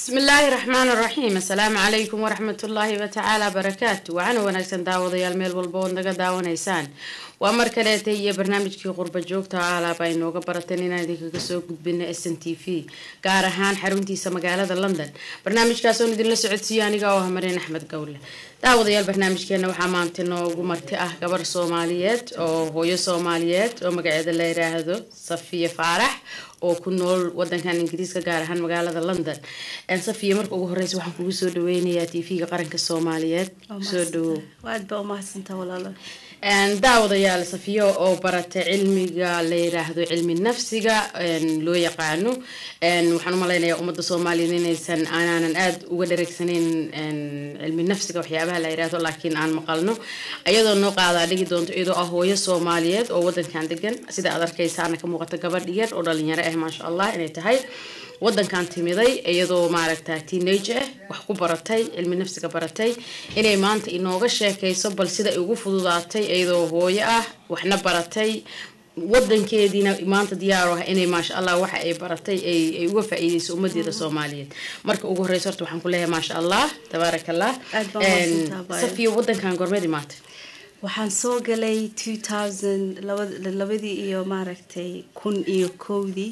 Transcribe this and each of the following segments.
bismi illaahi raxmaan raxiim assalaamu calaykum waraxmatullaahi watacaala barakaatu waxaana wanaagsan daawadayaal meel walba ood naga daawanaysaan waa mar kaleeta iyo barnaamijkii qurba joogta alaab ay nooga barateen inaan idinkaga soo gudbina s n t v gaar ahaan xaruntiisa magaalada london barnaamijkaas oon idinla socodsiiyo aniga oo ah mareen axmed gowle daawadayaal barnaamijkeena waxaa maanta noogu marti ah gabar soomaaliyeed oo hooyo soomaaliyeed oo magaceeda la yiraahdo safiya faarax oo ku nool wadankan ingiriiska gaar ahaan magaalada london safiya marka ugu horeysa waxaan kugu soo dhaweynayaa t v-ga qaranka soomaaliyeed soo dhawow aad baa umahadsantaa walaalo daawadayaal safiyo oo barata cilmiga la yiraahdo cilmi nafsiga loo yaqaano waxaan umalaynayaa ummadda soomaaliyeed inaysan aanaanan aada uga dhareegsaneyn cilmi nafsiga waxyaabaha la yiraahdo laakiin aan maqalno iyadoo noo qaadaa dhigi doonto iyadoo ah hooyo soomaaliyeed oo wadankan degan sida aad arkaysaana ka muuqata gabadh yar oo dhalinyaro ah maasha allah inay tahay wadankan timiday iyadoo maaragta teenage ah wax ku baratay cilmi nafsiga baratay inay maanta inooga sheekayso bal sida ay ugu fududaatay iyadoo hooyo ah waxna baratay wadankeediina maanta diyaar ah inay maasha allah waxa ay baratay ay uga faa-iideyso ummadeeda soomaaliyeed marka ugu horeysa horta waxaan ku leeyahay maasha allah tabaaraka allah safiyo wadankan gormeed imaatay waxaan soo galay two thousand labadii iyo maaragtay kun iyo kowdii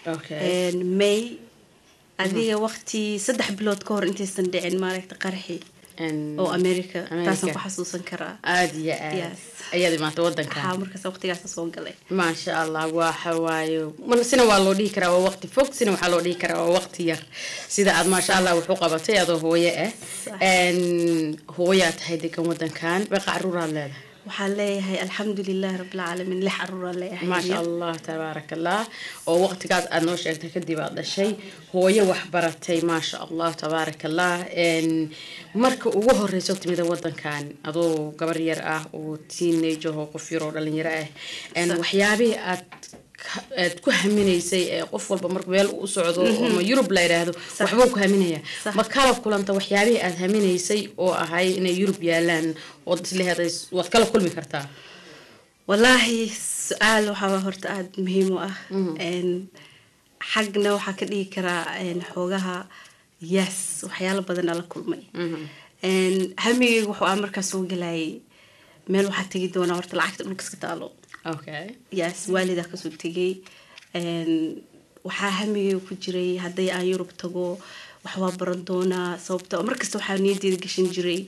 may adiga waqti saddex bilood ka hor intaysan dhicin maaragta qarxi oo america taasaan ku xasuusan karaa aada iyo aad ayaad imaatay wadanka haa markaas waqtigaas soo galay maasha allah waxa waayo sina waa loo dhihi karaa waa waqti fog sina waxaa loo dhihi karaa waa waqti yar sida aad maasha allah wax u qabatay adoo hooyo ah hooyaa tahay degan wadankan beeqa caruuraad leedahay waxaan leeyahay alxamdulilahi rabilcaalamiin lix caruuraan leeyahay maasha allah tabaaraka allah oo waqtigaas aad noo sheegtay kadib aad dhashay hooyo wax baratay maasha allah tabaaraka allah marka ugu horeyso timida wadankan adoo gabar yar ah oo teenage oo qof yar oo dhalinyaro ah waxyaabihii aad aad ku haminaysay ee qof walba mar meel u socdo ama yurub la yidhaahdo waxbuu ku haminaya ma kala kulanta waxyaabihii aad haminaysay oo ahay inay yurub yaalaan ood isleheeday waad kala kulmi kartaa wallaahi su-aal waxaa horta aada muhiim u ah xagna waxaa ka dhigi karaa xoogaha yes waxyaalo badan ala kulmay hamigeyga wuxuu ah markaa soo galayay meel waxaa tegi doonaa horta lacagta dhulkaska taalo yes waalidaa kasoo tegay waxaa hamigeyga ku jiray hadday aan yurub tago waxbaa baran doonaa sababto markasta waxaa niyadeeda gashan jiray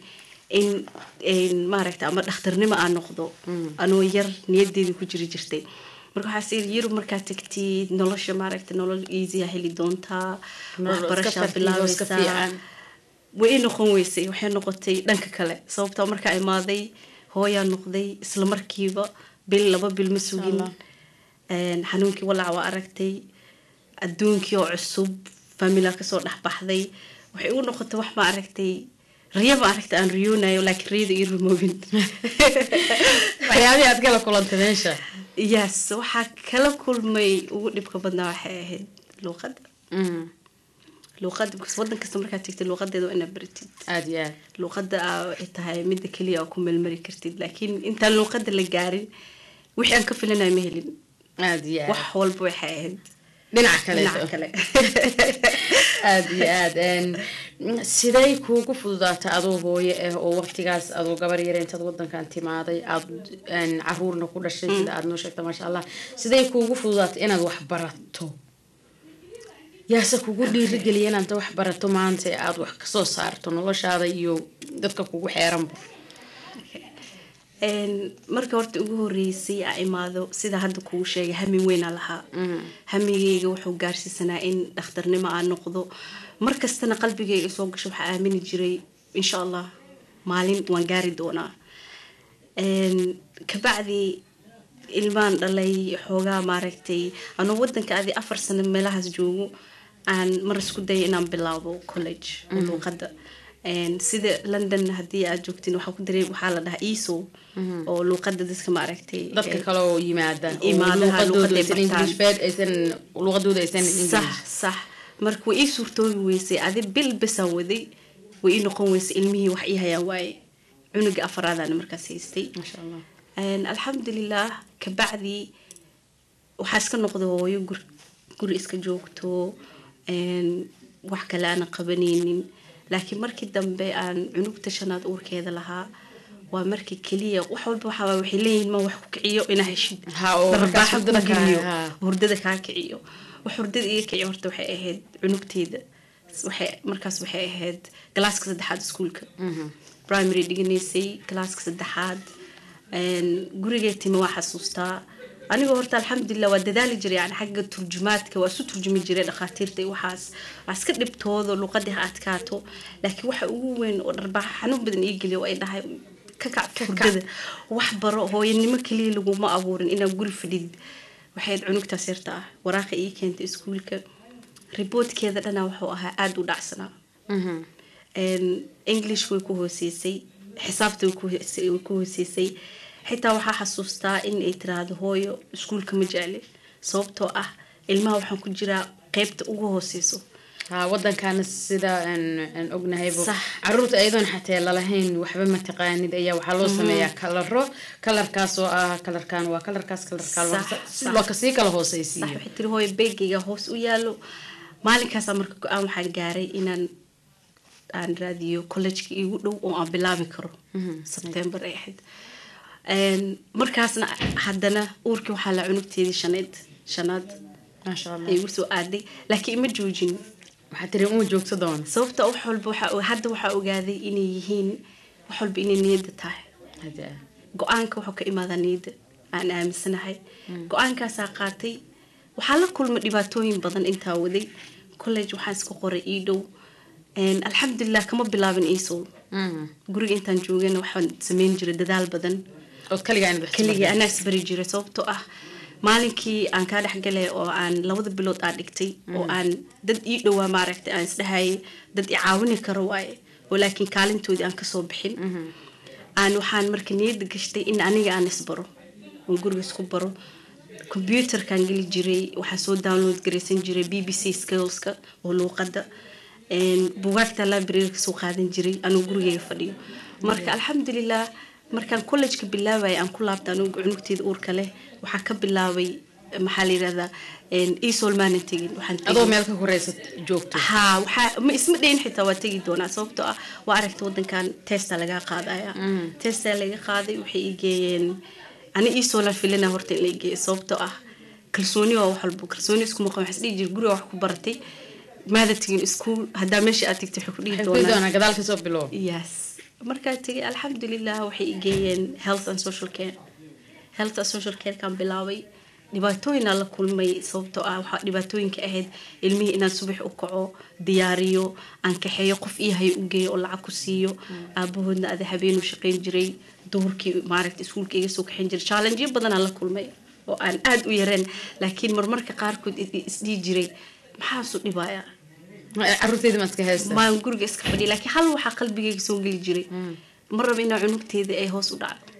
in maaragta ama dhakhtarnimo aan noqdo anoo yar niyadeeda ku jiri jirtay marka waxaas iri yurub markaa tagtid nolosha maaragta nolol easya heli doontaa waxbarashaa bilaabaysaa way i noqon weysay waxay noqotay dhanka kale sababtoo markaa imaaday hooyaa noqday isla markiiba bil laba bil ma sugin xanuunkii walaac waa aragtay adduunkii oo cusub famila kasoo dhexbaxday waxay ugu noqotay wax ma aragtay riya ma aragtay aan riyoonayo laakiin riyada ii rumoobin waxyaabihii aad kala kulantay meesha yes waxaa kala kulmay ugu dhibka badnaa waxay ahayd luuqadda luuqada wadan kasta markaad tegtid luuqadeeda waa inaad baratid aada iyo aad luuqada waxay tahay midda keliya oo ku melmari kartid laakiin intaan luuqada la gaarin wixii aan ka filanayo ma helin aada iyo aad wax walba waxay ahayd dhinaca kale dhinaca kale aada iyo aad siday kuugu fududaata adoo hooyo ah oo waqtigaas adoo gabar yare intaad wadankan timaaday aada caruurna ku dhashay sida aada noo sheegta maasha allah siday kuugu fududaatay inaad wax barato yaase kugu dhiirigeliya inaad wax barato maanta ee aada wax kasoo saarto noloshaada iyo dadka kugu xeeranba marka horta ugu horeysay aa imaado sida hadda kugu sheegay hamin weynaa lahaa hamigeyga wuxuu gaarsiisanaa in dhakhtarnimo aan noqdo markastana qalbigeyga soo gasho waxaa aamini jiray insha allah maalin waan gaari doonaa kabacdi ilmaan dhalay xoogaa maaragtay anoo wadanka adi afar sano meelahaas joogo aan mar isku daya inaan bilaabo college luuqada sida london hadii aad joogtiin waxaa ku dareem waxaa la dhahaa eso oo luuqada dadka maaragtay dadka kale oo yimaada imaadaha luuqadooda aysan sax sax marka way ii suurtoobi weysay adi bil basaan waday way ii noqon weysay ilmihii wax ii hayaan waaye cunuga afaraadaan markaas haystay maasha allah alxamdulilah kabacdi waxaa iska noqday hooyo guri iska joogto wax kale aanan qabanaynin laakiin markii dambe aan cunugta shanaad uurkeeda lahaa waa markii keliya wax walba waxaa waxay leeyihiin ma wax ku kiciyo inaa heshid darbaaxa ku geliyo hurdada kaa kiciyo wax hurdada iga kiciyo horta waxay ahayd cunugteeda waxay markaas waxay ahayd galaaska saddexaad iskuulka primary dhiganaysay galaaska saddexaad gurigee timi waa xasuustaa anigoo horta alxamdulilah waa dadaali jiray yani xagga turjumaadka waa isu turjumi jiray dhakhaatiirta iyo waxaas waa iska dhibtoodo luqadii ha adkaato laakiin waxa ugu weyn oo dharbaaxa xanuun badan ii geliya ay dhahay ka kacto hurdada wax baro hooyanimo keliya laguma abuurin inaad guri fadhidid waxayd cunugtaas yarta ah waraaqa ii keentay iskuulka riboodkeeda dhana wuxuu ahaa aada u dhacsanaa english way ku hooseysay xisaabta way ku hooseysay xitaa waxaa xasuustaa in ay tiraahdo hooyo iskuulka ma jecli sababtoo ah ilmaha waxaan ku jiraa qeybta ugu hooseyso wadankaana sida ognahaybo caruurta ayadoon xatee lalahayn waxba mataqaanid ayaa waxaa loo sameeyaa kalaro kalarkaas oo ah kalarkan waa kalarkaas kalarkaloo kasii kala hooseysiiyo waxay tiri hooyo beegayga hoos u yaalo maalinkaasaa marka go-aan waxaan gaaray inaan aan raadiyo collejka igu dhow oo aan bilaabi karo sebtembar ay ahayd markaasna haddana uurkii waxaa la cunugteedii shanayd shanaad ay igu soo aaday laakiin ima joojin waxaa tiri uma joogto doona sababta wax walba waxa hadda waxaa ogaaday inay yihiin wax walba inay niyadda tahay go-aanka wuxuu ka imaadaa niyadda aan aaminsanahay go-aankaasaa qaatay waxaa la kulma dhibaatooyin badan intaa waday college waxaan iska qoray ii dhow alxamdulilah kama bilaabin iisow guriga intaan joogana waxaan sameyn jiray dadaal badan keligii anaa isbari jiray sababtoo ah maalinkii aan kaa dhexgalay oo aan labada bilood aan dhigtay oo aan dad ii dhowaa maaragtay aan isdhahayay dad i caawini karo waaye oo laakiin kaalintoodii aan kasoo bixin aan waxaan marka niyadda gashtay in aniga aan isbaro oo guriga isku baro computerkaan geli jiray waxaa soo download garaysan jiray b b c skillska oo luuqadda bugaagta library kasoo qaadan jiray anuu gurigeyga fadhiyo marka alxamdulilah markaan collejka bilaabaya aan ku laabta anugu cunugteeda uurka leh waxaa ka bilaabay maxaa la yirahdaa isol maanan tegin adoo meel ka horeysa joogto ha waxaa ma isma dhayn xitaa waa tegi doonaa sababtoo ah waa aragta wadankan testa lagaa qaadaya testa laga qaaday waxay i geeyeen ani isolan filina horta in la geeyo sababtoo ah kalsooni waa wax walbo kalsooni iskuma qabo waxaan dhihi jira guriga wax ku baratay maada tegin iskuul haddaa meesha aad tegtay waxay ku dhihi doonaa gadaal kasoo bilow yes markaa tegay alxamdulilah waxay geeyeen health and social care health and social care kaan bilaabay dhibaatooyinaa la kulmay sababtoo ah waxaa dhibaatooyinka ahayd ilmihii inaan subax u kaco diyaariyo aan kaxeeyo qof ii hayo u geeyo oo lacag ku siiyo aabahoodna ada habeenu shaqayn jiray duhurkii maaragta iskuulka iga soo kaxayn jiray challengeyo badanaa la kulmay oo aan aada u yareen laakiin marmarka qaarkood isdhihi jiray maxaasu dhibaya caruurteeda maa iska haysta maan guriga iska fadhiya laakiin hal waxaa qalbigayga soo geli jiray ma raba inaa cunugteeda ay hoos u dhacdo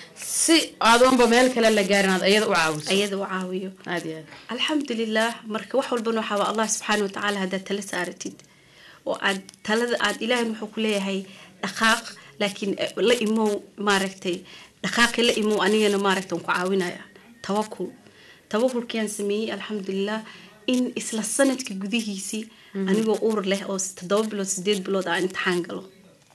si adoonba meel kale la gaarin aad ayada u caawiso ayada u caawiyo aad iyo aad alxamdulilah marka wax walbana waxaa waa allah subxaana watacaala haddaad tala saaratid oo aad talada aad ilaahay wuxuu ku leeyahay dhaqaaq laakiin la imow maaragtay dhaqaaqi la imow anigana maaragta waan ku caawinaya tawakul tawakulkiaan sameeyey alxamdulilah in isla sanadka gudihiisii anigoo uur leh oo toddoba bilood sideed bilood aan imtixaan galo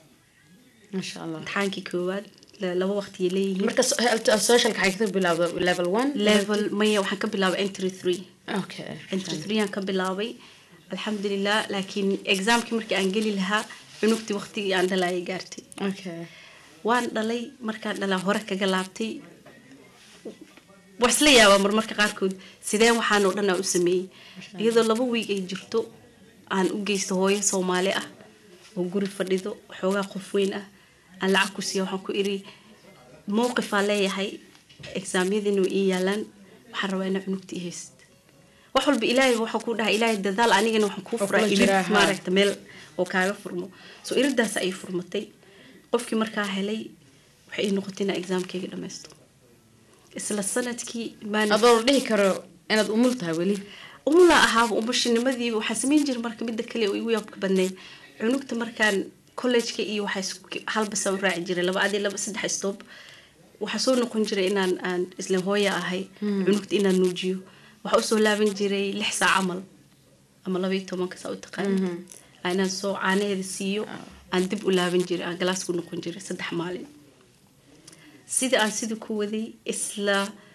maasha allah imtixaankii koowaad laba waqtiyay leeyihiin marka socialka xay ka bilawda level one level maya waxaan ka bilaabay entry three okay entry three aan ka bilaabay alxamdulilah laakiin exaamkii markii aan geli lahaa cunugtii waqtigii aan dhalaayay gaartay okay waan dhalay markaan dhalaa hore kaga laabtay waa isla yaabaa marmarka qaarkood sideen waxaan oo dhan aan u sameeyey iyadoo laba wiig ay jirto aan u geysto hooyo soomaali ah oo guri fadhido xoogaa qof weyn ah aan lacag ku siiya waxaan ku iri mowqifaa leeyahay exaamyadiina way ii yaalaan waxaan rabaa inaa cunugta ii haysid wax walba ilaahay waxaa ku dhahay ilaahay dadaal anigana waxaan kuu furaa irid maaragta meel oo kaaga furmo soo iridaas ay furmatay qofkii markaa helay waxay ii noqotay inaa exaamkayga dhammaysto isla sanadkii maan adoo la dhihi karo inaad umul tahay weli umla ahaaba umashinimadii waxaan samayn jiray marka midda kale oo igu yaabka badnayd cunugta markaan collejka iyo waxaa halbasa u raaci jiray laba adi laba saddex stoob waxaa soo noqon jiray inaan aan isla hooya ahay cunugta inaan nuujiyo waxaa usoo laaban jiray lix saac camal ama labaiyo tobanka saa u taqaan inaan soo caanaheeda siiyo aan dib u laaban jiray aan galaas ku noqon jiray saddex maalin sida aan sida ku waday isla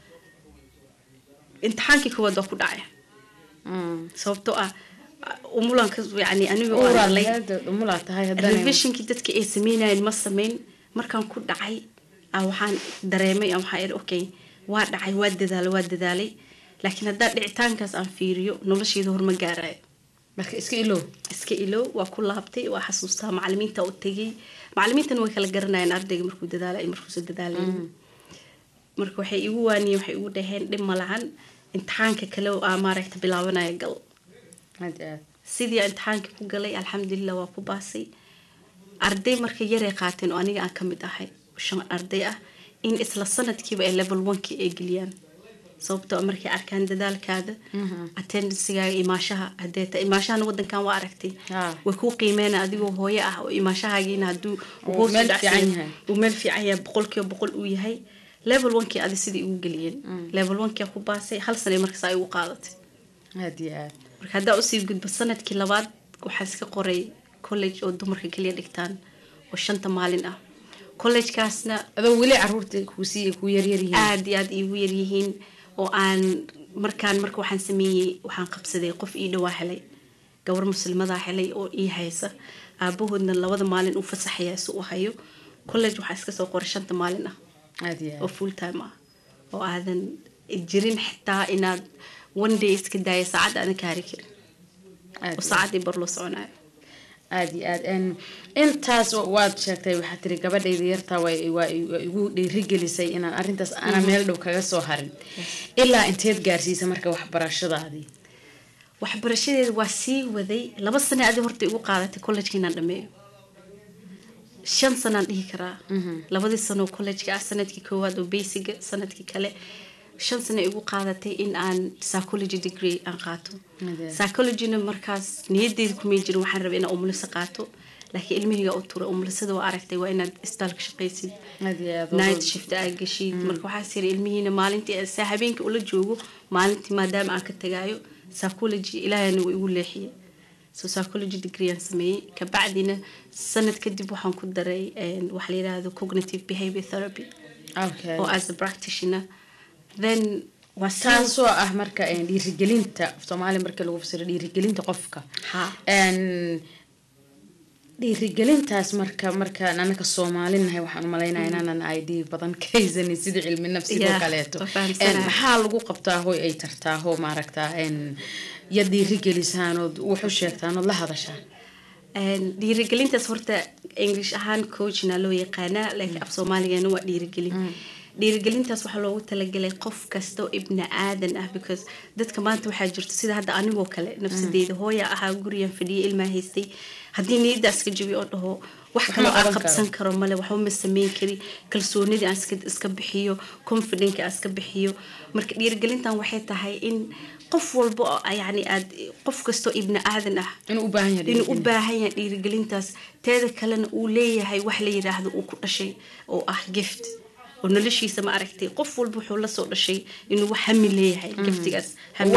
imtixaankii koowaad waa ku dhacay sababtoo ah umulanka yani aniga oo arlay revisionkii dadka ay sameynayeen ma sameyn markaan ku dhacay waxaan dareemay waxaa iri okay waa dhacay waa dadaalay waa dadaalay laakiin haddaa dhicitaankaas aan fiiriyo nolosheeda horma gaarayo marka iska ilow iska ilow waa ku laabtay waa xasuustaa macalimiinta u tegay macalimiintana way kala garanayeen ardayga markuu dadaalay markuusa dadaalay marka waxay igu waaniyeen waxay igu dhaheen dhib ma lahan imtixaanka kale oo aa maaragta bilaabanaya gal sidii imtixaanka ku galay alxamdulilah waa ku baasay arday marka yaray qaateen oo aniga aan ka mid ahay shan arday ah in isla sanadkiiba ay level onekii ay geliyaan sababtoo markay arkaan dadaalkaada attendancegaaga imaashaha hadeeta imaashahana wadankan waa aragtay way kuu qiimeena adigoo hooyo ah oo imaashahaagiina haduu uu meel fiican yahay boqolkiiba boqol uu yahay level onekii adi sidai igu geliyeen level onekii ku baasay hal sana markaas ay ugu qaadatay marka haddaa usii gudbo sanadkii labaad waxaa iska qoray college oo dumarka keliya dhigtaan oo shanta maalin ah collegekaasna adoo weli caruurta kuusii ku yaryaryihiin aada iyo aada iigu yaryihiin oo aan markaan marka waxaan sameeyey waxaan qabsaday qof ii dhawaa helay gabar muslimadaa helay oo ii haysa aabahoodna labada maalin uu fasaxaya si u hayo college waxaa iska soo qoray shanta maalin ah oo full time ah oo aadan jirin xitaa inaad one day iska daaya saacad aadan ka hari karin oo saacadii bar loo soconayo aada iyo aad intaas waad sheegtay waxaa tiri gabadhayda yartaa waa igu dhiirigelisay inaan arintaas ana meel dhow kaga soo harin ilaa inteed gaarsiisa marka waxbarashadaadii waxbarashadeeda waa sii waday laba sane adi horta igu qaadatay collejka inaan dhameeyo shan sanaan dhihi karaa labadii sanoo collejka ah sanadkii koowaad oo basiga sanadkii kale shan sano igu qaadatay in aan psychology degree aan qaato psychologyna markaas niyadeyda kumay jirin waxaan rabay inaan umulisa qaato laakiin ilmihayga u tura umulisada waa aragtay waa inaad isbitaalka shaqaysid night shift aa gashid marka waxaas yiri ilmihiina maalintii saa habeenkii ula joogo maalintii maadaama aan ka tagaayo psychology ilaahayna waa igu leexiyay so psychology degree aan sameeyey kabacdina sanad kadib waxaan ku daray waxa la yidhaahdo cognitive behavior therapy oo as a practitioner then taasoo ah marka dhiirigelinta soomaaliya marka lagu fasiro dhiirigelinta qofka dhiirigelintaas marka markaan anaka soomaalinahay waxaan umalaynaya inaanan id badan ka haysanin sida cilmi nafsigoo kaleeto maxaa lagu qabtaa hoy ay tartaa ho maaragtaa ya dhiirigelisaan ood waxu sheegtaan ood la hadashaan dhiirigelintaas horta english ahaan coachna loo yaqaanaa laakiin af soomaaligana waa dhiirigelin dhiirigelintaas waxaa loogu talagalay qof kasta oo ibni aadan ah because dadka maanta waxaa jirto sida hadda anigoo kale nafsadeeda hooya ahaa gurigan fadhiya ilmaa haystay haddii niyadda iska jabi oo dhaho wax kaloo aan qabsan karo male waxba ma sameyn kari kalsoonidii aan iska bixiyo confidence aan iska bixiyo marka dhiirigelintan waxay tahay in qof walba yani aad qof kastoo ibni aadan ah inuu u baahan yahay dhiirigelintaas teeda kalena uu leeyahay wax la yidhaahdo uu ku dhashay oo ah gift oo noloshiisa ma aragtay qof walba wuxuu lasoo dhashay inuu wax hami leeyahay giftigaas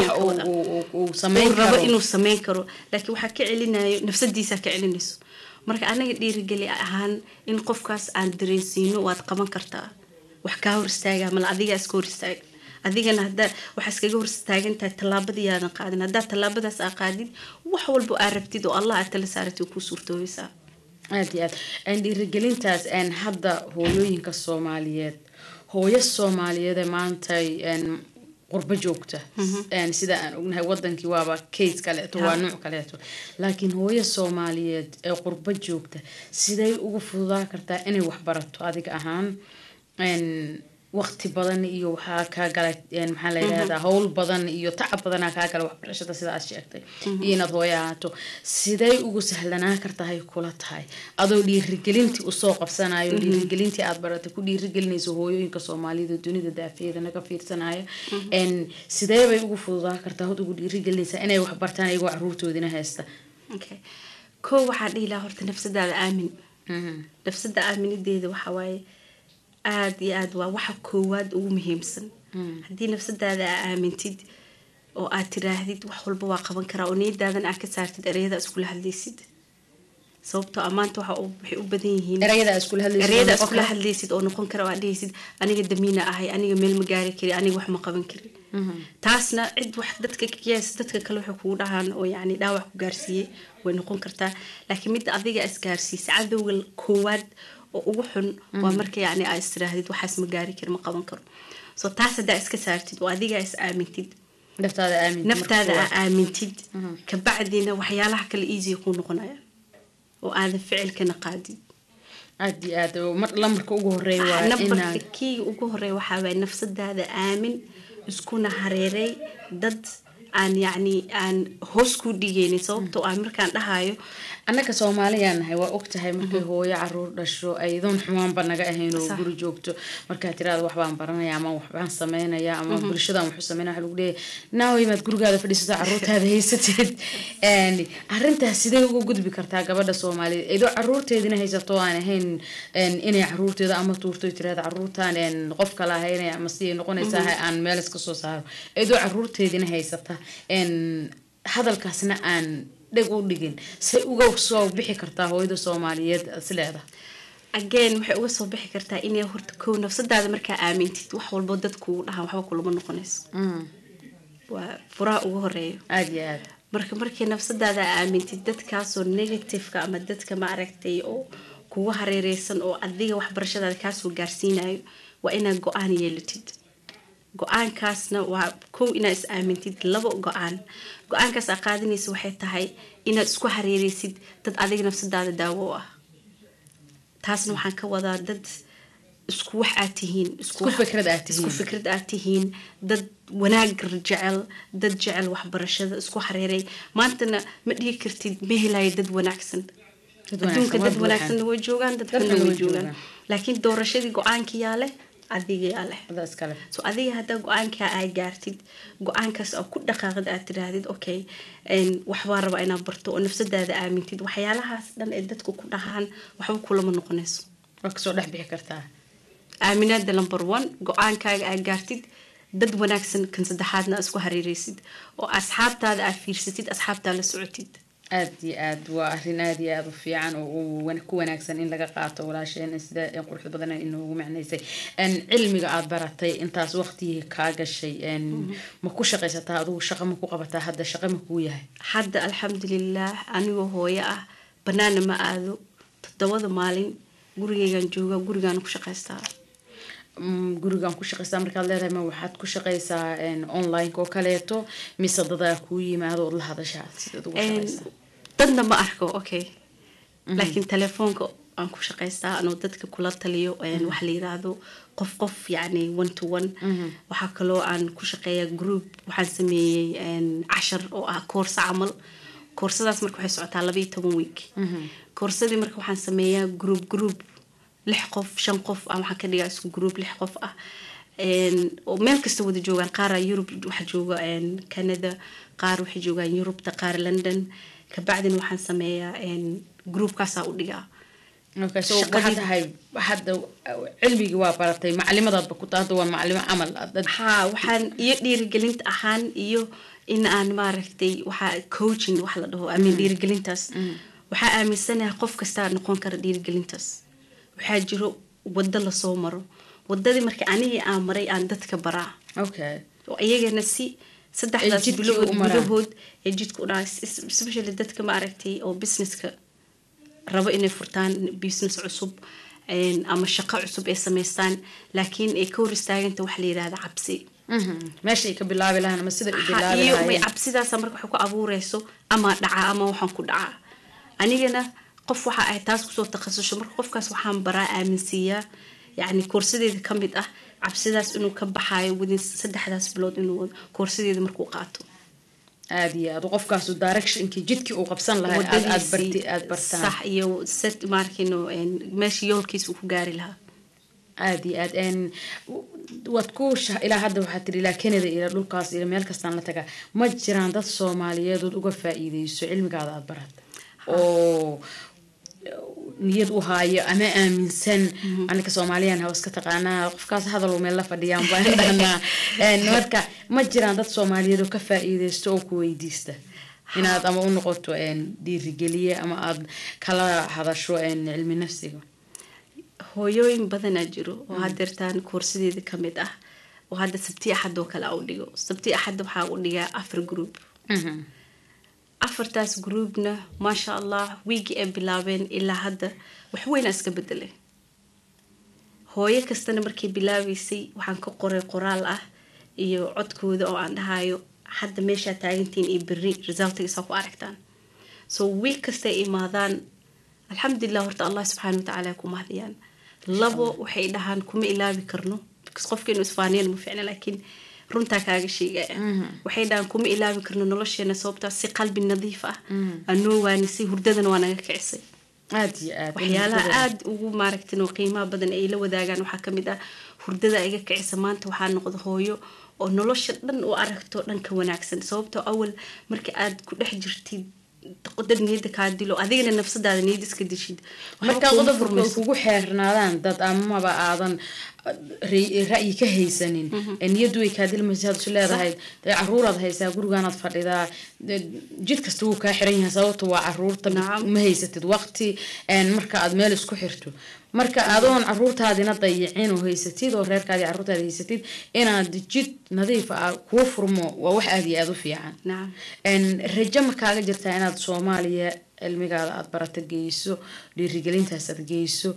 rabo inuu sameyn karo laakiin waxaa ka celinayo nafsadiisa ka celinayso marka anaga dhiirigeli ahaan in qofkaas aan dareensiino waad qaban kartaa wax kaa hor istaaga mala adigaa iska hor istaaga adigana hadaa waxaa iskaga hor istaagantahay tallaabadii aadan qaadin haddaa tallaabadaas aa qaadid wax walba aa rabtid oo allah aad tala saaratay kuu suurtoobaysaa aada iyo aad dhiirigelintaas hadda hooyooyinka soomaaliyeed hooyo soomaaliyeed maanta qurbo joogta sida aan ognahay wadankii waaba case kaleeto waa nuuc kaleeto laakiin hooyo soomaaliyeed ee qurbo joogta siday ugu fududaa kartaa inay waxbarato adiga ahaan waqti badan iyo waxaa kaa gala maxaa la yidhahdaa howl badan iyo tacab badanaa kaa gala waxbarashada sida aad sheegtay iyo inaad hooyo ahaato siday ugu sahlanaa kartahay kula tahay adoo dhiirigelintii usoo qabsanayo dhiirigelintii aad baratay ku dhiirigelinayso hooyooyinka soomaaliyada dunida daafeeda naga fiirsanaya sidee bay ugu fududaa kartaa hod ugu dhiirigelinaysaa inay waxbartaan iyagoo caruurtoodina haysta ko waxaa dhihi lahaa horta nafsadaada aamin nafsada aaminideeda waxaa waaye aada iyo aada waa waxa koowaad ugu muhiimsan haddii nafsadaada aa aamintid oo aad tiraahdid wax walba waa qaban karaa oo niyadaadan aad ka saartid ereyada iskula hadlaysid sababtoo amaanta waxa waxay u badan yihiin erayada iskula hadlaysid ereyada iskula hadlaysid oo noqon kara oo aad dhehaysid aniga damiina ahay aniga meel ma gaari kari aniga wax ma qaban kari taasna cid wax dadka kayaas dadka kale waxay kugu dhahaan oo yacni dhaawac ku gaarsiiyey way noqon kartaa laakiin midda adiga isgaarsiisa cadowga koowaad oo ugu xun waa marka yacni aa istirahdid waxaas ma gaari kari ma qaban karo so taas haddaa iska saartid oo adiga is aamintid naftaada aamin naftaada aa aamintid kabacdina waxyaalaha kale easy kuu noqonayaan oo aadan ficilkana qaadid aad iyo aad mar lamarka ugu horeeya waa nambarka inaad kiiga ugu horeeya waxaa waay nafsadaada aamin iskuna hareeray dad aan yacni aan hoos kuu dhigaynin sababtoo ah markaan dhahayo annaga soomaaliyaan nahay waa og tahay markay hooyo caruur dhasho aydoon xumaanba naga ahayn oo Sax. guri joogto markaa tiraada waxbaan baranaya ama waxbaan sameynaya ama bulshadan waxu sameynaya waxa lagu leeyahay naaway maad gurigaada fadhiisato caruurtaada haysatid Een, arrintaas sidee uga gudbi kartaa gabadha soomaaliyeed iyadoo caruurteedina haysato aan ahayn een, inay caruurteeda ama tuurto tiraada caruurtaan een, qof kale ahaynaya ama siday noqonaysaa aan meel iska soo saaro iyadoo caruurteedina haysata een, hadalkaasna aan dheg u dhigin say uga soo bixi kartaa hooyada soomaaliyeed sileeda again waxay uga soo bixi kartaa inay horta kow nafsadaada markaa aamintid wax walbo dadkuugu dhahaan waxba kulama noqonayso waa furaha ugu horeeyo aada iyo aad marka markii nafsadaada aamintid dadkaasoo negativeka ama dadka maaragtay oo kugu hareereysan oo adiga waxbarashadaada kaasoo gaarsiinayo waa inaad go-aan yeelatid go-aankaasna waa kow inaad is aamintid labo go-aan go-aankaas aa qaadanaysa waxay tahay inaad isku hareereysid dad adiga nafsadaada daawo u ah taasna waxaan ka wadaa dad isku wax aad tihiin Isku wax- fikrad aad tihiin. isku fikrad aad tihiin dad wanaag jecel dad jecel waxbarashada isku hareeray maantana ma dhihi kartid ma helayo dad wanaagsan Dad adduunka wanaagsan, dad waa wanaagsan way joogaan dad Dadkana xunna way way joogaan joogaan. laakiin doorashadii go-aanka yaa leh adiga yaa leh adaa iskale so adiga haddaa go-aankaa aa gaartid go-aankaas aa ku dhaqaaqid aad tiraahdid okay een, waxbaa rabaa inaad barto oo nafsadaada aamintid waxyaalahaas dhan ee dadku ku dhahaan waxba kulama noqonayso waa kasoo dhex bixi kartaa aaminaada number one go-aankaaga aad gaartid dad wanaagsan kan saddexaadna aad isku hareereysid oo asxaabtaada aad fiirsatid asxaabtaa la socotid aad iyo aad waa arrin aad iyo aad u fiican oo u wan- ku wanaagsan in laga qaato walaasheen sida ee quruxda badan ay inoogu macnaysay Een, cilmiga aad baratay intaas waqtigii kaa gashay een, ma ku shaqaysataa adigu shaqo ma ku qabataa hadda shaqo ma kuu yahay hadda alxamdulilaah anigoo hooyo ah banaana ma aado toddobada maalin gurigeygaan jooga gurigaan ku shaqaystaa Mm, gurigaan ku shaqaysaa markaad leedahay ma waxaad ku shaqaysaa een, online-ka oo kaleeto mise dadaa kuu yimaado ood la hadashaa sidaad ugu Een, shaqaysaa dadna ma arko okay laakiin telefoonka aan ku shaqaystaa anoo dadka kula taliyo een, wax la yiraahdo qof qof yacni one to one waxaa kaloo aan ku shaqeeyaa group waxaan sameeyey een, cashar oo ah koorsa camal koorsadaas marka waxay socotaa laba iyo toban week koorsadii marka waxaan sameeyaa group group lix qof shan qof ah waxaan ka dhigaa isku group lix qof ah Een, oo meel kasta wada joogaan qaara yurub waxa jooga een, canada qaar waxay joogaan yurubta qaar london kabacdina waxaan sameeyaa een, groupkaasaa u dhigaa Okay, so Shaqadii- waxaad tahay hadda cilmigii waa baratay maclimadaadba ku tahay hadda waa maclimo camal ah, dad haa waxaan iyo dhiirigelinta ahaan iyo in aan maaragtay waxaa coaching wax la dhaho amin dhiirigelintaas waxaa aaminsanahay qof kastaa noqon kara dhiirigelintaas waxaa jiro waddo lasoo maro wadadii marka anigii aan maray aan dadka baraa okay oo iyagana si saddexdaas jidkii bilood u maraan. gudahood ee jidka u dhaca especially dadka maaragtay oo businesska rabo inay furtaan business cusub een, ama shaqo cusub ay samaystaan laakiin ay ka hor istaaganta wax la yidhahda cabsi Mhm. meeshay ka bilaabi lahaan ama sida u Ha, bilaabi iyo may lahaayeen cabsidaasa marka waxay ku abuureyso ama dhaca ama waxaan ku dhacaa anigana qof waxa ay taas kusoo takhasusho marka qofkaas waxaan baraa aaminsiiyaa yacni koorsadeeda ka mid ah cabsidaas inuu ka baxaayo wadin saddexdaas bilood inuu koorsadeeda markuu qaato aad iyo aad qofkaasu directionkii jidkii uu qabsan lahaa aad aad barti aad bartaan sax iyo set markino meesha yoolkiisa uu ku gaari lahaa aad iyo aad een, waad ku sha- ilaa hadda waxaad tiri ilaa canada ilaa dhulkaas ilaa meel kastaan la tagaa ma jiraan dad soomaaliyeed ood uga faa-iideyso cilmigaada aad barata oo niyad u haayo ama aaminsan anaka soomaaliyan hawa iska taqaanaa qofkaas hadal meel la fadhiyaan baan dhahnaa marka ma jiraan dad soomaaliyeed oo ka faa-iideysto oo ku weydiista inaad ama u noqoto dhiirigeliye ama aad kala hadasho cilmi nafsiga hooyooyin badanaa jiro oo hadeertaan koorsadeeda kamid ah oo hadda sabti axad oo kale u dhigo sabti axad waxaa u dhigaa afar group afartaas groupna maasha allah wiigii ay bilaabeen ilaa hadda waxweynaa iska bedelay hooyo kastana markay bilaabeysay waxaan ka qoray qoraal ah iyo codkooda oo aan dhahayo hadda meeshaa taagantiin iyo beri resultigiisaa ku aragtaan so wiig kastay imaadaan alxamdulilah horta allah subxaana watacaala ku mahdiyaan labo waxay dhahaan kuma ilaabi karno qofka inuu isfaaniyan ma ficna laakiin runtaa kaaga sheegaya waxay dhahaan kuma ilaabi karno nolosheena sababtaa si qalbi nadiif ah anoo waanisay hurdadana waa naga kicisay aad iyo aad waxyaalaha aada ugu maaragtin oo qiimaha badan ay la wadaagaan waxaa kamid ah hurdada iga kicisa maanta waxaa noqda hooyo oo nolosha dhan u aragto dhanka wanaagsan sababtoo awal marka aad ku dhex jirtid dad niyada kaa dilo adigana nafsadaada niyad iska dishid markaa qodobka kugu xeernaadaan dad amaba aadan ra'yi ka haysanin niyadu way kaa dilmaysa had isu leedahay dee caruuraad haysaa gurigaanaad fadhidaa jid kasta wuu kaa xiran yahay sababta waa caruurta ma haysatid waqti marka aad meel isku xirto marka adoon caruurtaadina dayicin oo haysatid oo reerkaadi caruurtaadi haysatid inaad jid nadiif ah kuu furmo waa wax aada iyo aada u fiican rajo ma kaaga jirtaa inaad soomaaliya cilmigaada aada barata geyso dhiirigelintaas aad geyso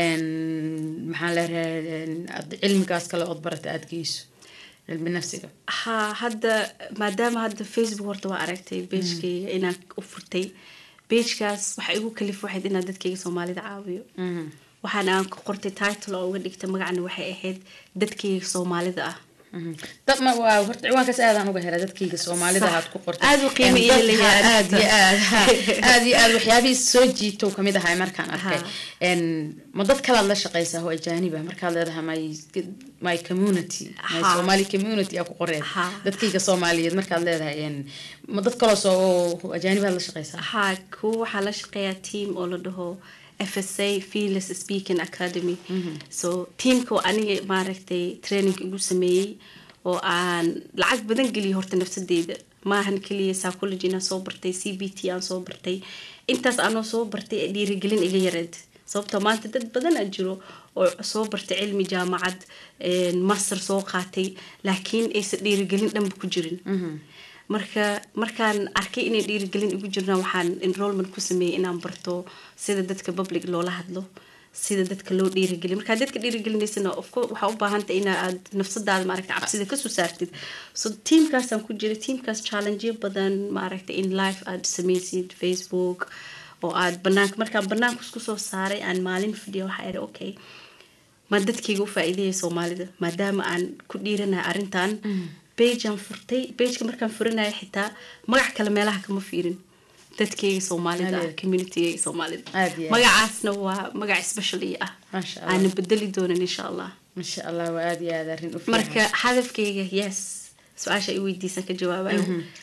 maxaa leedahay cilmigaas kale ood barata aada geyso cilmi nafsiga ha hadda maadaama hadda facebook horta waa aragtay beejkayga inaan u furtay beejkaas waxa igu kalif waxayd inaan dadkayga soomaalida caawiyo waxaana aan ka qortay title oo uga dhigtay magacana waxay ahayd dadkayga soomaalida ah dabma waa horta ciwaankaas aadaan uga helay dadkayga soomaalida aad ku qortay aada u qiimo iyo leeyahay aad iyo aad aad iyo aad waxyaabihii soo jiito kamid ahay markaan arkay ma dad kalaad la shaqeysaa oo ajaaniba markaad leedahay my my community my somali community aa ku qoreed dadkayga soomaaliyeed markaad leedahay ma dad kaloo soo ajaanibaad la shaqeysaa ha kuwa waxaa la shaqeeyaa team oo la dhaho fsa feeless speaking academy so tiamka aniga maaragtay training igu sameeyey oo aan lacag badan geliyo horta nafsadeyda maahan keliya psychology inaan soo bartay c b t aan soo bartay intaas aanoo soo bartay ee dhiirigelin iga yareed sababtoo maanta dad badan aa jiro oo soo bartay cilmi jaamacad master soo qaatay laakiin aysan dhiirigelin dhanba ku jirin marka markaan arkay inay dhiirigelin igu jirnaan waxaan enrollment ku sameeyey inaan barto sida dadka public loola hadlo sida dadka loo dhiirigeliyo markaa dadka dhiirigelinaysana waxaa u baahanta in aad nafsadaada maaragta cabsida kasoo saartid so tiamkaasaan ku jira tiamkaas challengeyo badan maaragta in life aad sameysid facebook oo aad banaanka markaan banaanka isku soo saaray aan maalin fadhiya waxaa idhi okay ma dadkayga u faa-iidaya soomaalida maadaama aan ku dhiiranahay arrintan bejan furtay bejka markaan furanaya xitaa magac kale meelaha kama fiirin dadkayga soomaalida communitygayga soomaalida magacaasna waa magac specially ah aana bedeli doonan insha allah masha allah waa aada iyo aada arrin u marka hadafkayga yes su-aasha i weydiisan ka jawaabayo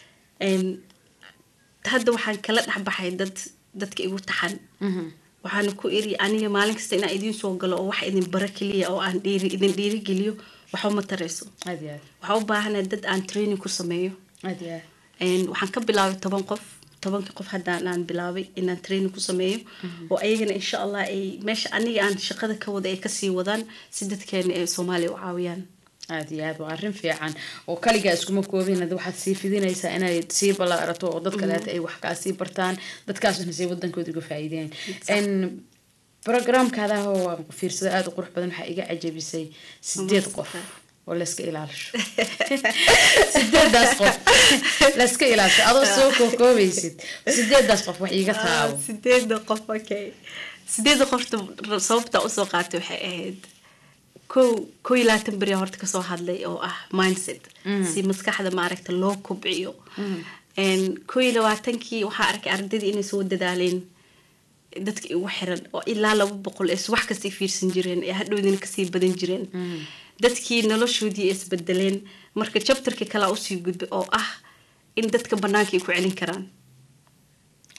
hadda waxaan kala dhexbaxay dad dadka igu taxan waxaana ku iri aniga maalin kasta inaan idiin soo galo oo wax idin bara keliya oo aan dhiiri idin dhiirigeliyo waxba ma tarayso waxaa u baahana dad aan training ku sameeyo waxaan ka bilaabay toban qof tobankii qof haddaan aan bilaabay inaan training ku sameeyo oo ayagana insha allah ay meesha aniga aan shaqada ka wada ay kasii wadaan si dadkeena ay soomaaliya u caawiyaan aada iyo aad waa arrin fiican oo kaligaa iskuma koobin waxaad sii fidinaysaa inay sii ballaarato oo dad kaleeta ay wax kaa sii bartaan dadkaasna sii wadankooda uga faa'iideen programkaadaah oo aan fiirsada aada u qurux badan waxaa iga cajabisay sideed qof oo layska ilaalisho sideedaas qof layska ilaalisho adoo soo kookoobaysid sideedaas qof wax iiga taabo sideeda qof okay sideeda qofta sababta usoo qaatay waxay ahayd kow kow iyo labaatan beri horta kasoo hadlay oo ah mindset si maskaxda maaragta loo kobciyo kow iyo labaatankii waxaa arkay ardaydii inay soo dadaaleen dadka igu xiran oo ilaa laba boqol ee wax kasta fiirsan jireen ee hadhowdina kasii badan jireen dadkii noloshoodii ay isbedeleen marka jabtarkii kalaa usii gudbay oo ah in dadka banaanka ay ku celin karaan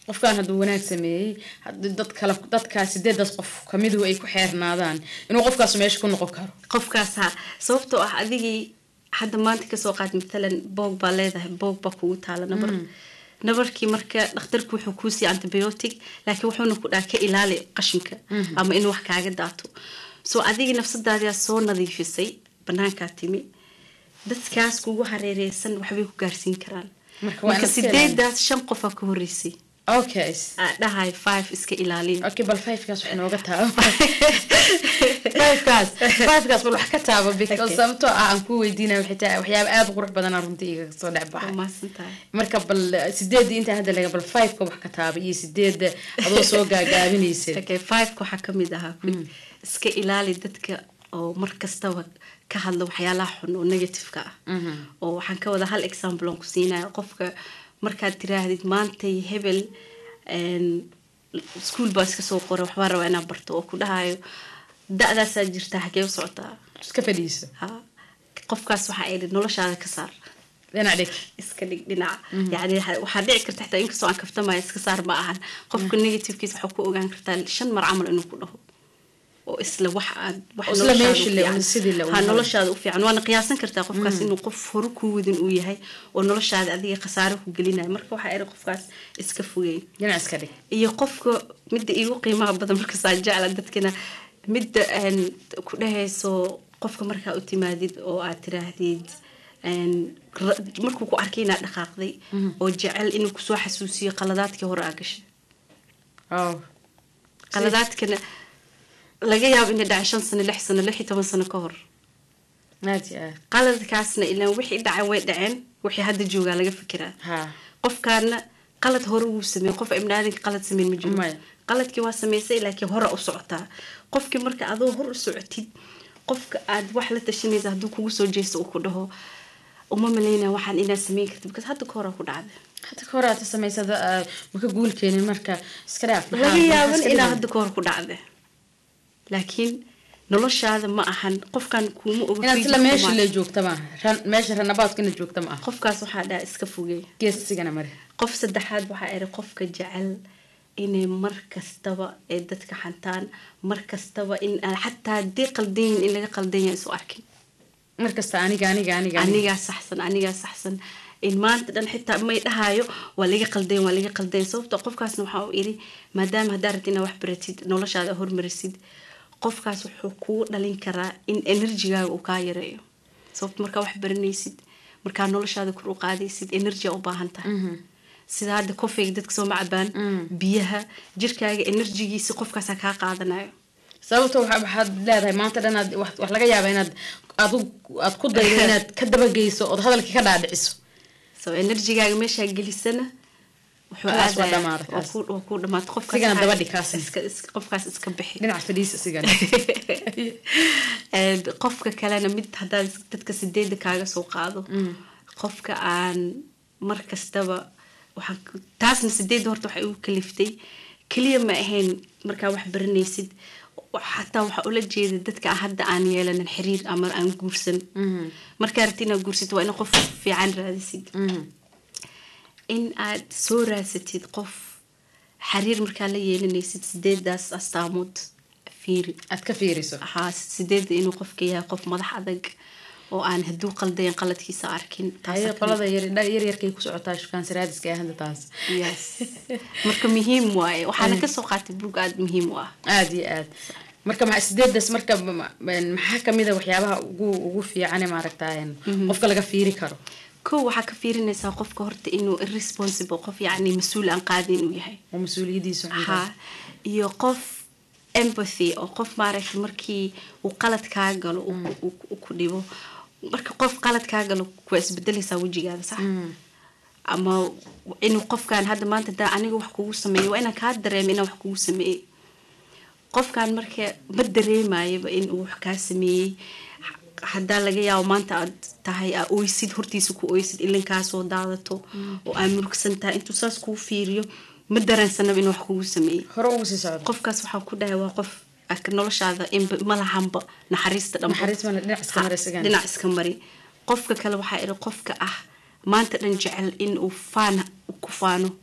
qofkan hadduu wanaag sameeyey haddii dad kale dadkaa sideedaas qof kamiduhu ay ku xeernaadaan inuu qofkaas meesha ku noqon karo qofkaas ha sababtoo ah adigii hadda maanta kasoo qaad matalan boog baa leedahay boog baa kugu taala nabar nabarkii marka dhakhtarku wuxuu kuu siiya antibiotic laakiin wuxuuna ku dhaha ka ilaali qashinka ama in wax kaaga daato soo adigii nafsadaadiaa soo nadiifisay banaankaa timi dadkaas kugu hareereysan waxbay ku gaarsiin karaan marka sideedaas shan qofaa ka horeysay okay dhahay five iska ilaaliya okay bal fivekaas wax inooga taabo fivekaas fivekaas bal wax ka taabo because sababtoo ah aan ku weydiinaya waxay tahay waxyaaba aada u qurux badanaa runtii iga soo dhex baxay marka bal sideedii intaa hadda laga bal fiveka wax ka taaba iyo sideedda adoo soo gaagaabinaysa okay fiveka waxaa kamid ahaa iska ilaali dadka oo mar kastaba ka hadla waxyaalaha xun oo negativeka ah oo waxaan ka wada hal example aan ku siinaya qofka markaad tiraahdid maantay hebel ischool baa iska soo qoray waxbaa rabaa inaad barto oo ku dhahayo da-daasaa jirtaa xagee u socotaa iska fadhiiso ha qofkaas waxaa idhi noloshaada ka saar dhinac dhig iska dhig dhinaca yani waxaa dhici karta xitaa inkastoo aan kaftamaya iska saar ma ahan qofka negativekiisa waxaa ku ogaan kartaa shan mar camal inuu ku dhaho oo isla wax aad ha noloshaada u fiican waana qiyaasan kartaa qofkaas inuu qof horu kuu wadin uu yahay oo noloshaada adiga khasaare ku gelinayo marka waxaa iri qofkaas iska fogeyn dhinac iska dhig iyo qofka midda iigu qiimaha badan markasaa jecla dadkana midda ku dhahayso qofka markaa u timaadid oo aad tiraahdid markuu ku arkay inaad dhaqaaqday oo jecel inuu kusoo xasuusiyo qaladaadkii hore aa gashay qaladaadkana laga yaabo inay dhacay shan sano lix sano lix iyo toban sano ka hor qaladkaasna ilaan wixii dhacay way dhaceen wixii hadda joogaa laga fikiraa qofkaana qalad hore wuu sameeyey qof ibnaadinka qalad sameyn ma jiro qaladkii waa sameysay laakiin hore u socotaa qofkii marka adoo hor u socotid qofka aad wax la tashanaysa hadduu kugu soo jeesto uu ku dhaho uma malaynaya waxaan inaad sameyn kartid because hadda ka hore ku dhacday hadda ka hore aad samaysada maka guul keenin marka iska dhaaf laga yaaban inaa hadda ka hore ku dhacday laakiin noloshaada ma ahan qofkan kuuma inaad isla meesha le joogta maaha meesha ranabaadkana joogta ma aha qofkaas waxaa dhaha iska fogey gees isigana mare qof saddexaad waxaa iri qofka jecel inay mar kastaba ay dadka xantaan mar kastaba in xataa haddii qaldanyin in laga qaldan yahay isu arkin mar kasta aniga aniga aniga anigaa saxsan anigaa saxsan in maanta dhan xitaa may dhahaayo waa laga qaldayn waa laga qaldayn sababta qofkaasna waxaa u iri maadaama haddaa rabti inaa wax baratid noloshaada hormarisid qofkaas wuxuu kuu dhalin karaa in enerjigaaga uu kaa yareeyo sababta markaa wax baranaysid markaa noloshaada kor u qaadaysid enerjia u baahan tahay sida hadda kofeyga dadka soo macabaan biyaha jirkaaga enerjigiisi qofkaasa kaa qaadanayo sababta waxaad leedahay maanta dhan aad wax laga yaaba inaad aad ku daydo inaad ka dabageyso ood hadalkii ka dhaadhiciso so enerjigaaga meeshaa gelisana ku dhamaata qofkaas iska bixi dhinac fadhiis isigana qofka kalena mid haddaad dadka sideeda kaaga soo qaado qofka aan mar kastaba taasna sideedda horta waxay ugu kaliftay keliya ma ahayn markaa wax baranaysid xataa waxaa ula jeeda dadka hadda aan yeelanin xiriir ama aan guursan markaa rabti inaad guursid waa ina qof fiican raadisid in aad soo raadsatid qof xiriir markaa la yeelanaysid sideedaas astaamood fiiri aad ka fiiriso haa sideedda inuu qofka yahay qof madax adag oo aan hadduu qaldayan qaladkiisa arkin qolada yaryarkay ku socotaa shukaansiraadiska ee hadda taas yes marka muhiim waaye waxaana kasoo qaatay buug aada muhiim u ah aada iyo aad marka ma sideedaas marka maxaa kamid a waxyaabaha ugu ugu fiicane maaragta qofka laga fiiri karo ko waxaa ka fiirinaysaa qofka horta inuu irresponsible qof yacni mas-uul aan qaadin inuu yahay oo mas-uuliyadiisu ha iyo qof empathy oo qof maaragtay markii uu qalad kaa galo ku dhibo marka qof qalad kaa galo waa isbedelaysaa wejigaada sax ama inuu qofkan hadda maanta daa aniga wax kugu sameeyo waa inaan kaa dareema inaan wax kugu sameeyey qofkan marka ma dareemayaba inuu wax kaa sameeyey haddaa laga yaabo maanta aad tahay aa oysid hortiisa ku oysid ilinkaa soo daadato oo aa murugsan tahay intuu saas kuu fiiriyo ma dareensanaba inuu wax kugu sameeyey hore ugu sii socdo qofkaas waxaa ku dhahay waa qof noloshaada malahanba naxariista dhinac iska mari qofka kale waxaa iri qofka ah maanta dhan jecel in uu faan ku faano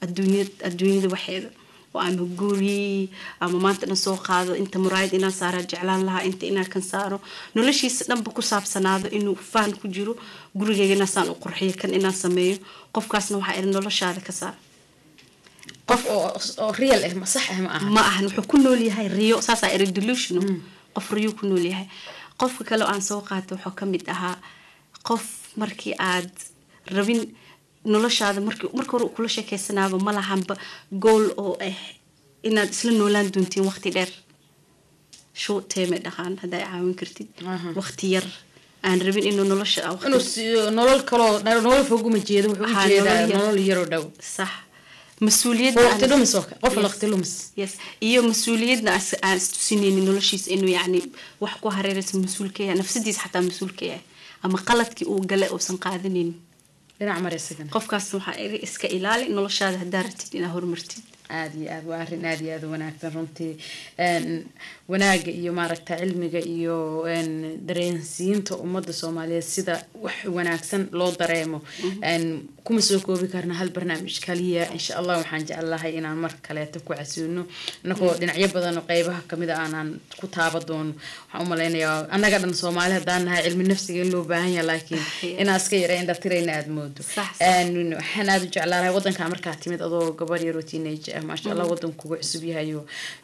adduunya adduunyada waxeeda oo ama guri ama maanta dhan soo qaado inta muraayad inaan saaraa jeclaan lahaa inta inaan kan saaro noloshiisa dhanba ku saabsanaado inuu faan ku jiro gurigeyga inaasaan u qurxiyo kan inaan sameeyo qofkaasna waxaa iri noloshaada ka saar qof oo real ah ma sax ah ma aha ma ahan wuxuu ku nool yahay riyo saasaa iri delusional qof riyo ku nool yahay qofka kale oo aan soo qaatay wuxuu ka mid ahaa qof markii aad rabin noloshaada markii marka hore kula sheekeysanaaba ma lahanba gool oo ah inaad isla noolaan doontiin waqti dheer short term dhaqaan hadda ay caawin kartid waqti yar aan rabin inuu nolosha inuu nolol kaloo nolol foguma jeedo wuxuu u jeedaa nolol yaroo dhow sax mas-uuliyad waqti lumis oo qof waqti lumis yes iyo mas-uuliyadna aan istusinaynin noloshiisa inuu yacni wax ku hareeraysa mas-uul ka yahay nafsadiisa xataa mas-uul ka yahay ama qaladkii uu gale uusan qaadanaynin dhinac mar isagana qofkaas waxaa iri iska ilaali noloshaada haddaa ratid inaa horumartid aada iyo aad waa arrin aada iyo aada wanaagsan runtii wanaaga iyo maaragta cilmiga iyo dareensiinta ummadda soomaaliyeed sida wax wanaagsan loo dareemo kuma soo koobi karna hal barnaamij kaliya insha allah waxaan jecelahay inaan mar kaleeto ku casuuno inagoo dhinacyo badan oo qeybaha kamid a aanaan ku taaba doono waxaan u malaynayaa annaga dhan soomaali haddaan nahay cilmi nafsiga in loo baahan yaha laakiin inaa iska yara indhatirayna aada moodo waxaan aada u jeclaalahay waddankaa markaa timid adoo gabar yaroo teenage ah maasha allah waddanku kuga cusub yahayo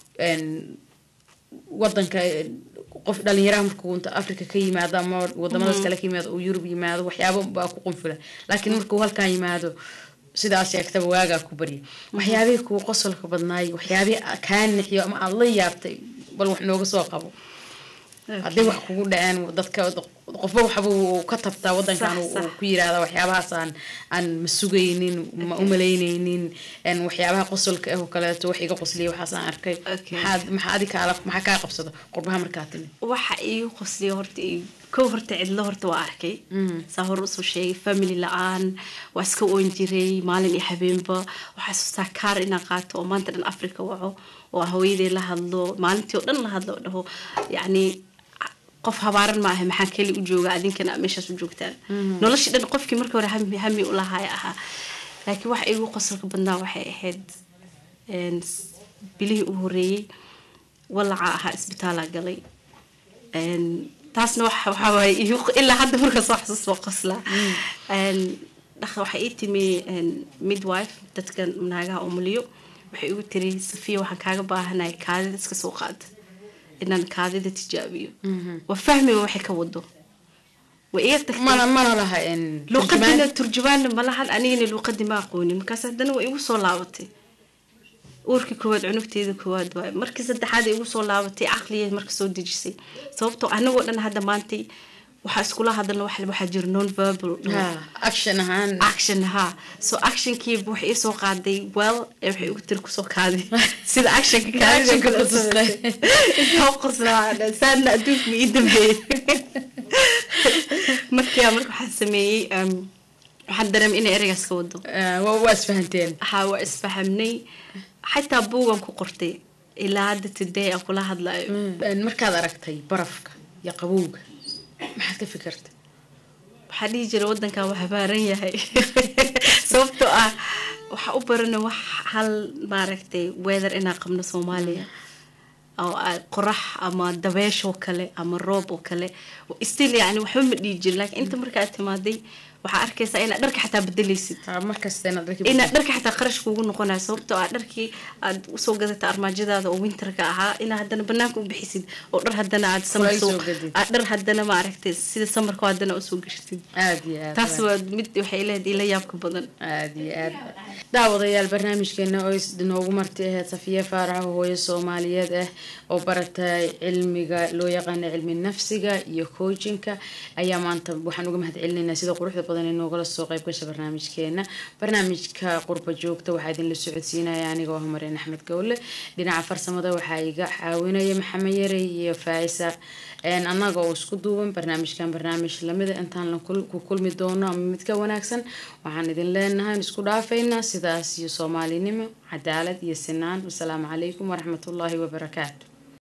wadanka qof dhalinyaraha markuu inta africa ka yimaado ama wadamadaas kale ka yimaado uu yurub yimaado waxyaaba baa ku qunfula laakiin markuu halkan yimaado sidaas sheegtaba waagaa ku barya waxyaabihii kuu qosolka badnaay waxyaabihii kaa nixiyo ama aada la yaabtay bal wax nooga soo qabo haddii wax kugu dhaceen dadka qofba waxba uu ka tabtaa wadankan uu ku yiraahda waxyaabahaas aan aan ma sugaynin ma umalaynaynin waxyaabaha qosolka ah oo kaleeto wax iga qosliya waxaas aan arkay maxaad maxaa adi kaala maxaa kaa qabsada qurbaha markaa timid waxa iigu qosliya horta kow horta cidlo horta waa arkay saa hore usoo sheegay family la-aan waa iska oon jiray maalin iyo habeenba waxaa xasuustaa kaar inaan qaato oo maanta dhan africa waco oo hooyadee la hadlo maalintii oo dhan la hadlo oo dhaho yacni qof habaaran maaha maxaa keli u jooga adinkana meeshaas u joogtaan noloshii dhan qofkii markii hore hami hami u lahaaya ahaa laakiin waxa igu qosolka badnaa waxay ahayd bilihii u horeeyey walaca ahaa isbitaalaa galay taasna waxaa waaye ilaa hadda marka soo xasuus waa qoslaa waxaa ii timi midwife dadka naagaha umuliyo waxay igu tiri safiya waxaan kaaga baahanahay kaadida iska soo qaada inaan kaadida tijaabiyo waa fahmiga waxay ka wado way iga tagtay mana laha luuqadina turjumaanna ma lahan anigana luuqadii ma aqoonin markaas haddana waa igu soo laabatay uurkii koowaad cunugteeda koowaad waay markii saddexaad ay igu soo laabatay caqligeed marka soo dejisay sababtoo anagoo dhan hadda maantay waxaa iskula hadalna waxaa jira non verbal action ahaan action ha so actionkii waxay isoo qaaday well ee waxay ugu tiri kusoo kaaday sida actionka kaadintaa qoslaa saadna adduunka ma ii dambeeyey markia marka waxaa sameeyey waxaan dareemay inay ereygaas ka wado waa isfahanteen ha waa isfahamnay xataa buugan ku qortay ilaa hadda today aan kula hadlayo markaad aragtay barafka iyo qabowga maxaad ka fikirtay waxaa dhihi jira wadankan waa habaaran yahay sababtoo ah waxaa u barana wax hal maaragtay weather inaan qabno soomaaliya oo qorax ama dabeesh oo kale ama roob oo kale still yani waxba ma dhihi jirin laakiin inta markaa timaaday waxaa arkaysaa inaad dharka xataa bedelaysid inaad dharka xataa qarash kuugu noqonayo sababtoo ah dharkii aad usoo gadata armaajadaada oo winterka ahaa inaad haddana banaanka u bixisid oo dhar haddana aad dhar haddana maaragtay sida samarka haddana usoo gashatid taas waa mid waxay leedahay ila yaabka badan aad iyo aad daawadayaal barnaamijkeena oo noogu marti ahayd safiya faarax hooyo soomaaliyeed ah oo baratay cilmiga loo yaqaano cilmi nafsiga iyo coachinka ayaa maanta waxaan uga mahad celinaynaa sida quruxda badan ee noogala soo qayb gasha barnaamijkeena barnaamijka qurba joogta waxaa idinla socodsiinaya anigoo homareen axmed gowle dhinaca farsamada waxaa iga caawinaya maxamed yarey iyo faisa annaga oo isku duuban barnaamijkan barnaamij lamida intaan ku kulmi doono ama mid ka wanaagsan waxaan idin leenahay isku dhaafaynaa sidaas iyo soomaalinimo cadaalad iyo sinaan wasalaamu calaykum waraxmatullaahi wabarakaatu